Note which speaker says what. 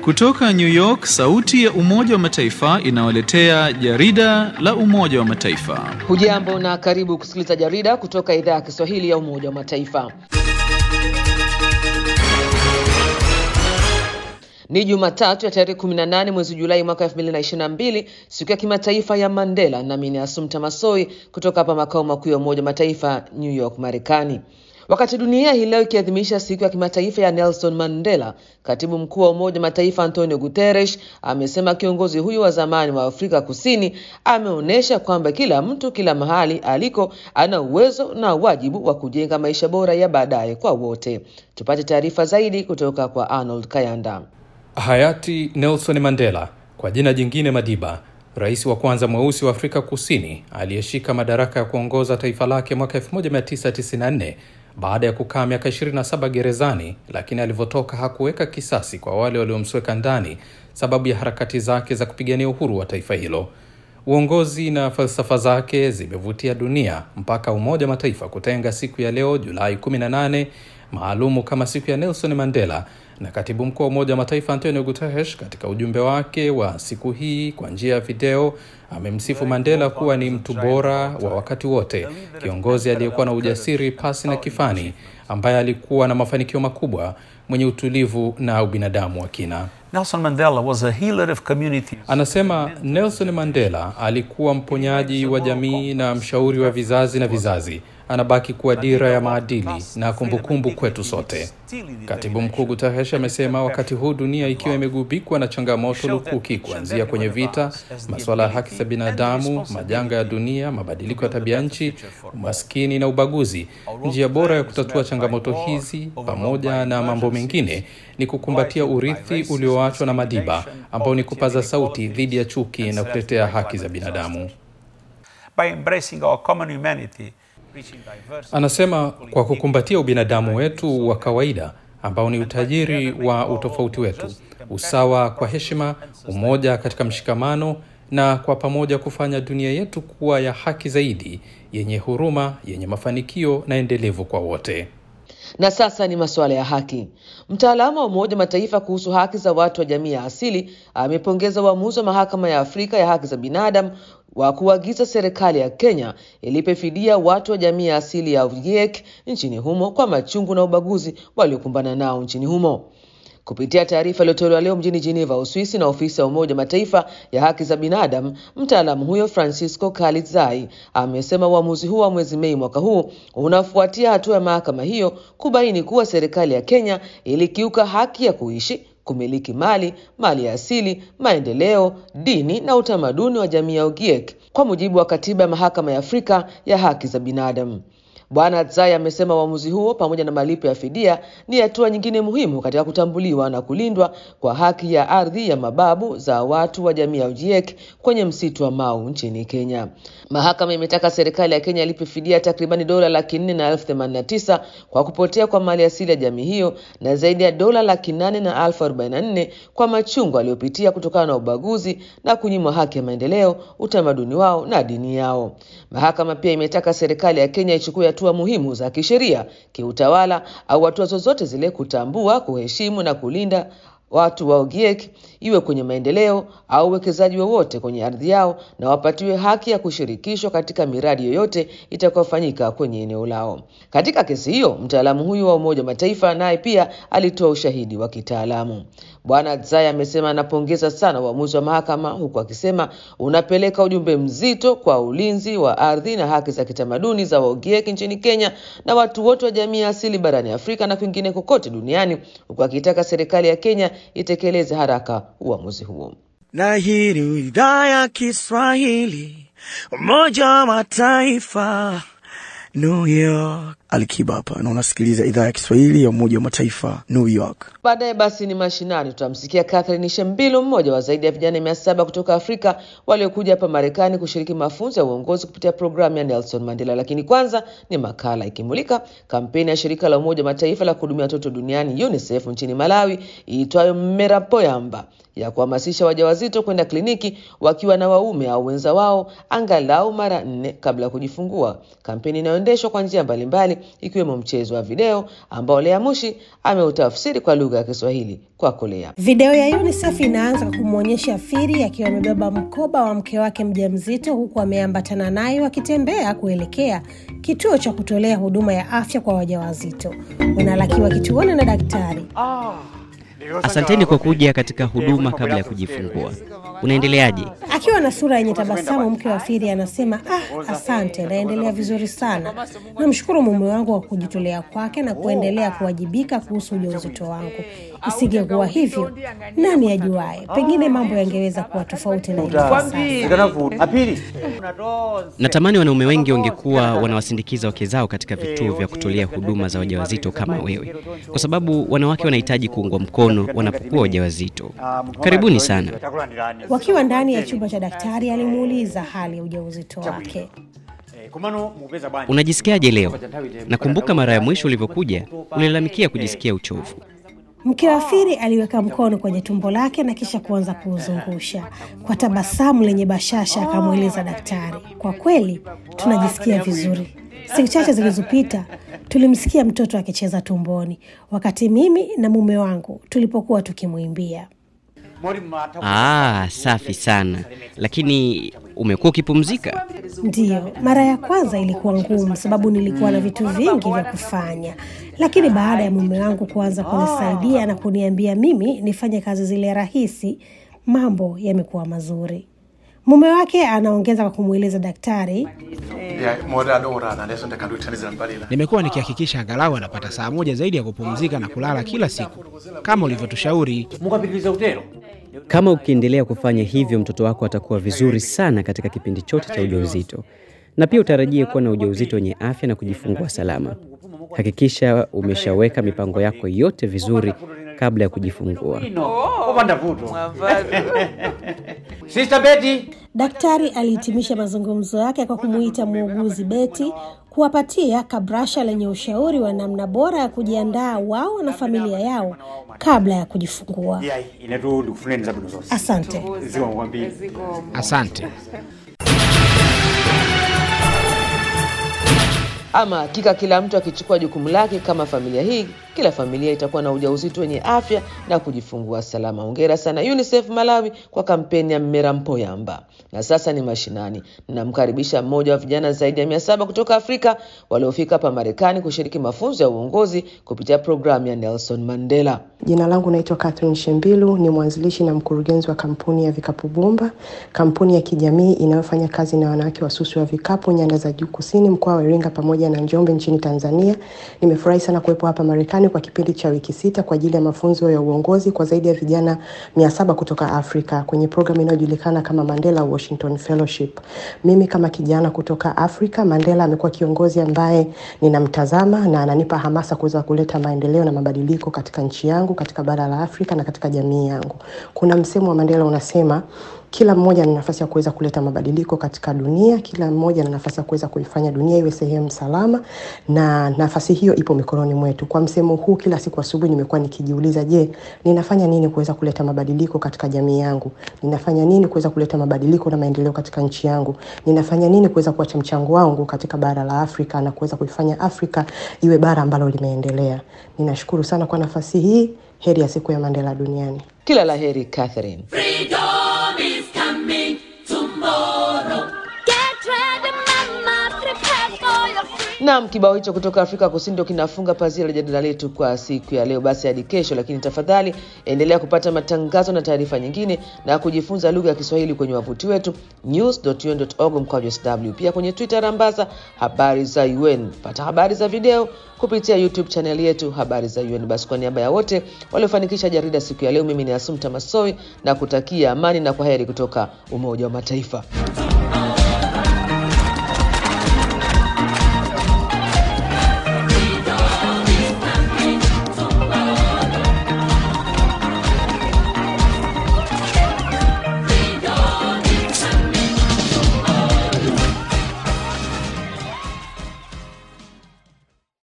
Speaker 1: Kutoka New York, sauti ya Umoja wa Mataifa inawaletea jarida la Umoja wa Mataifa.
Speaker 2: Hujambo na karibu kusikiliza jarida kutoka idhaa ya Kiswahili ya Umoja wa Mataifa. Ni Jumatatu ya tarehe 18 mwezi Julai mwaka 2022, siku ya kimataifa ya Mandela, nami ni Asumta Masoi kutoka hapa makao makuu ya Umoja wa Mataifa New York, Marekani. Wakati dunia hii leo ikiadhimisha siku ya kimataifa ya Nelson Mandela, katibu mkuu wa Umoja wa Mataifa Antonio Guterres amesema kiongozi huyu wa zamani wa Afrika Kusini ameonyesha kwamba kila mtu kila mahali aliko ana uwezo na wajibu wa kujenga maisha bora ya baadaye kwa wote. Tupate taarifa zaidi kutoka kwa Arnold Kayanda.
Speaker 3: Hayati Nelson Mandela, kwa jina jingine Madiba, rais wa kwanza mweusi wa Afrika Kusini aliyeshika madaraka ya kuongoza taifa lake mwaka 1994 baada ya kukaa miaka 27 gerezani, lakini alivyotoka hakuweka kisasi kwa wale waliomsweka ndani sababu ya harakati zake za kupigania uhuru wa taifa hilo. Uongozi na falsafa zake zimevutia dunia mpaka Umoja wa Mataifa kutenga siku ya leo Julai 18 maalumu kama siku ya Nelson Mandela, na katibu mkuu wa Umoja wa Mataifa Antonio Guterres katika ujumbe wake wa siku hii kwa njia ya video amemsifu Mandela kuwa ni mtu bora wa wakati wote, kiongozi aliyekuwa na ujasiri pasi na kifani, ambaye alikuwa na mafanikio makubwa, mwenye utulivu na ubinadamu wa kina.
Speaker 4: Nelson Mandela was a healer of communities.
Speaker 3: Anasema Nelson Mandela alikuwa mponyaji wa jamii na mshauri wa vizazi na vizazi. Anabaki kuwa dira ya maadili na kumbukumbu kwetu sote. Katibu mkuu Guterres amesema wakati huu dunia ikiwa imegubikwa na changamoto lukuki, kuanzia kwenye vita, masuala ya haki za binadamu, majanga ya dunia, mabadiliko ya tabia nchi, umaskini na ubaguzi, njia bora ya kutatua changamoto hizi pamoja na mambo mengine ni kukumbatia urithi ulioachwa na Madiba, ambao ni kupaza sauti dhidi ya chuki na kutetea haki za binadamu.
Speaker 4: By embracing our common humanity,
Speaker 3: Anasema kwa kukumbatia ubinadamu wetu wa kawaida ambao ni utajiri wa utofauti wetu, usawa kwa heshima, umoja katika mshikamano, na kwa pamoja kufanya dunia yetu kuwa ya haki zaidi, yenye huruma, yenye mafanikio na endelevu kwa wote.
Speaker 2: Na sasa ni masuala ya haki. Mtaalamu wa Umoja Mataifa kuhusu haki za watu wa jamii ya asili amepongeza uamuzi wa Mahakama ya Afrika ya Haki za Binadamu wa kuagiza serikali ya Kenya ilipe fidia watu wa jamii ya asili ya Ogiek nchini humo kwa machungu na ubaguzi waliokumbana nao nchini humo. Kupitia taarifa iliyotolewa leo mjini Geneva, Uswisi, na ofisi ya Umoja Mataifa ya haki za binadamu, mtaalamu huyo Francisco Kalitzai amesema uamuzi huo wa mwezi Mei mwaka huu unafuatia hatua ya mahakama hiyo kubaini kuwa serikali ya Kenya ilikiuka haki ya kuishi kumiliki mali, mali ya asili, maendeleo, dini na utamaduni wa jamii ya Ogiek kwa mujibu wa katiba ya Mahakama ya Afrika ya Haki za Binadamu. Bwana Tsai amesema uamuzi huo pamoja na malipo ya fidia ni hatua nyingine muhimu katika kutambuliwa na kulindwa kwa haki ya ardhi ya mababu za watu wa jamii ya Ogiek kwenye msitu wa Mau nchini Kenya. Mahakama imetaka serikali ya Kenya ilipe fidia takribani dola laki nne na elfu themanini na tisa kwa kupotea kwa mali asili ya jamii hiyo na zaidi ya dola laki nane na elfu arobaini na nne kwa machungu aliyopitia kutokana na ubaguzi na kunyimwa haki ya maendeleo, utamaduni wao na dini yao. Mahakama pia imetaka serikali ya Kenya ichukue hatua muhimu za kisheria, kiutawala au hatua zozote zile kutambua, kuheshimu na kulinda watu wa Ogiek iwe kwenye maendeleo au uwekezaji wowote kwenye ardhi yao, na wapatiwe haki ya kushirikishwa katika miradi yoyote itakayofanyika kwenye eneo lao. Katika kesi hiyo, mtaalamu huyu wa Umoja wa Mataifa naye pia alitoa ushahidi wa kitaalamu. Bwana Tsai amesema anapongeza sana uamuzi wa mahakama, huku akisema unapeleka ujumbe mzito kwa ulinzi wa ardhi na haki za kitamaduni za Waogiek nchini Kenya na watu wote wa jamii ya asili barani Afrika na kwingine kokote duniani, huku akitaka serikali ya Kenya itekeleze haraka uamuzi huo.
Speaker 5: Na hii ni idhaa ya Kiswahili, Umoja wa Mataifa, New York. Alikiba hapa na unasikiliza idhaa ya Kiswahili ya Umoja wa Mataifa, New York.
Speaker 2: Baadaye basi ni mashinani, tutamsikia Catherine Shembilo, mmoja wa zaidi ya vijana mia saba kutoka Afrika waliokuja hapa Marekani kushiriki mafunzo ya uongozi kupitia programu ya Nelson Mandela. Lakini kwanza ni makala ikimulika kampeni ya shirika la Umoja wa Mataifa la kuhudumia watoto duniani UNICEF nchini Malawi iitwayo Mmerapoyamba ya kuhamasisha wajawazito kwenda kliniki wakiwa na waume au wenza wao angalau mara nne kabla ya kujifungua, kampeni inayoendeshwa kwa njia mbalimbali ikiwemo mchezo wa video ambao Lea Mushi ameutafsiri kwa lugha ya Kiswahili kwako Lea.
Speaker 6: Video ya UNICEF inaanza kwa kumwonyesha Firi akiwa amebeba mkoba wa mke wake mjamzito huku ameambatana naye wakitembea kuelekea kituo cha kutolea huduma ya afya kwa wajawazito. Unalakiwa kituoni na daktari.
Speaker 7: Asanteni kwa kuja katika huduma kabla ya kujifungua. Unaendeleaje?
Speaker 6: Akiwa na sura yenye tabasamu, mke wa Firi anasema ah, asante, naendelea vizuri sana. Namshukuru mume wangu kwa kujitolea kwake na kuendelea kuwajibika kuhusu ujauzito wangu. Isingekuwa hivyo, nani ajuaye, pengine mambo yangeweza kuwa tofauti na ilivyo sasa.
Speaker 7: Natamani wanaume wengi wangekuwa wanawasindikiza wake zao katika vituo vya kutolea huduma za wajawazito kama wewe, kwa sababu wanawake wanahitaji kuungwa mkono wanapokuwa wajawazito. Karibuni sana.
Speaker 6: Wakiwa ndani ya chumba cha daktari, alimuuliza hali ya ujauzito wake.
Speaker 7: Unajisikiaje leo? Nakumbuka mara ya mwisho ulivyokuja ulilalamikia kujisikia uchovu.
Speaker 6: Mke wa Firi aliweka mkono kwenye tumbo lake na kisha kuanza kuuzungusha kwa tabasamu lenye bashasha. Akamweleza daktari, kwa kweli tunajisikia vizuri. Siku chache zilizopita tulimsikia mtoto akicheza tumboni wakati mimi na mume wangu tulipokuwa tukimwimbia.
Speaker 7: Ah, safi sana. Lakini umekuwa ukipumzika?
Speaker 6: Ndiyo, mara ya kwanza ilikuwa ngumu sababu nilikuwa na vitu vingi vya kufanya, lakini baada ya mume wangu kuanza kunisaidia na kuniambia mimi nifanye kazi zile rahisi, mambo yamekuwa mazuri. Mume wake anaongeza kwa kumweleza daktari,
Speaker 8: Nimekuwa nikihakikisha angalau anapata saa moja zaidi ya kupumzika na kulala kila siku kama ulivyotushauri.
Speaker 7: Kama ukiendelea kufanya hivyo, mtoto wako atakuwa vizuri sana katika kipindi chote cha ujauzito, na pia utarajie kuwa na ujauzito wenye afya na kujifungua salama. Hakikisha umeshaweka mipango yako yote vizuri kabla ya kujifungua.
Speaker 6: daktari alihitimisha mazungumzo yake kwa kumuita muuguzi Beti kuwapatia kabrasha lenye ushauri wa namna bora ya kujiandaa wao na familia yao kabla ya kujifungua. Asante.
Speaker 8: Asante.
Speaker 2: Ama hakika kila mtu akichukua jukumu lake kama familia hii, kila familia itakuwa na ujauzito wenye afya na kujifungua salama. Hongera sana UNICEF Malawi kwa kampeni ya Mmera Mpoyamba. Na sasa ni mashinani, namkaribisha mmoja wa vijana zaidi ya mia saba kutoka Afrika waliofika hapa Marekani kushiriki mafunzo ya uongozi kupitia programu ya Nelson Mandela.
Speaker 9: Jina langu naitwa Catherine Shembilu, ni mwanzilishi na mkurugenzi wa kampuni ya Vikapu Bomba, kampuni ya kijamii inayofanya kazi na wanawake wasusi wa vikapu nyanda za juu kusini, mkoa wa Iringa pamoja na Njombe nchini Tanzania. Nimefurahi sana kuwepo hapa Marekani kwa kipindi cha wiki sita kwa ajili ya mafunzo ya uongozi kwa zaidi ya vijana mia saba kutoka Afrika kwenye programu inayojulikana kama Mandela Washington Fellowship. Mimi kama kijana kutoka Afrika, Mandela amekuwa kiongozi ambaye ninamtazama na ananipa hamasa kuweza kuleta maendeleo na mabadiliko katika nchi yangu, katika bara la Afrika na katika jamii yangu. Kuna msemo wa Mandela unasema kila mmoja ana nafasi ya kuweza kuleta mabadiliko katika dunia. Kila mmoja ana nafasi ya kuweza kuifanya dunia iwe sehemu salama, na nafasi hiyo ipo mikononi mwetu. Kwa msemo huu, kila siku asubuhi nimekuwa nikijiuliza, je, ninafanya nini kuweza kuleta mabadiliko katika jamii yangu? Ninafanya nini kuweza kuleta mabadiliko na maendeleo katika nchi yangu? Ninafanya nini kuweza kuacha mchango wangu katika bara la Afrika na kuweza kuifanya Afrika iwe bara ambalo limeendelea? Ninashukuru sana kwa nafasi hii. Heri ya siku ya Mandela duniani.
Speaker 2: Kila la heri Catherine. Naam, kibao hicho kutoka Afrika Kusini ndio kinafunga pazia la jadala letu kwa siku ya leo. Basi hadi kesho, lakini tafadhali endelea kupata matangazo na taarifa nyingine na kujifunza lugha ya Kiswahili kwenye wavuti wetu news.un.org mkwaju sw, pia kwenye Twitter rambaza habari za UN. Pata habari za video kupitia YouTube channel yetu habari za UN. Basi kwa niaba ya wote waliofanikisha jarida siku ya leo, mimi ni Asumta Masoi na kutakia amani na kwaheri kutoka Umoja wa Mataifa.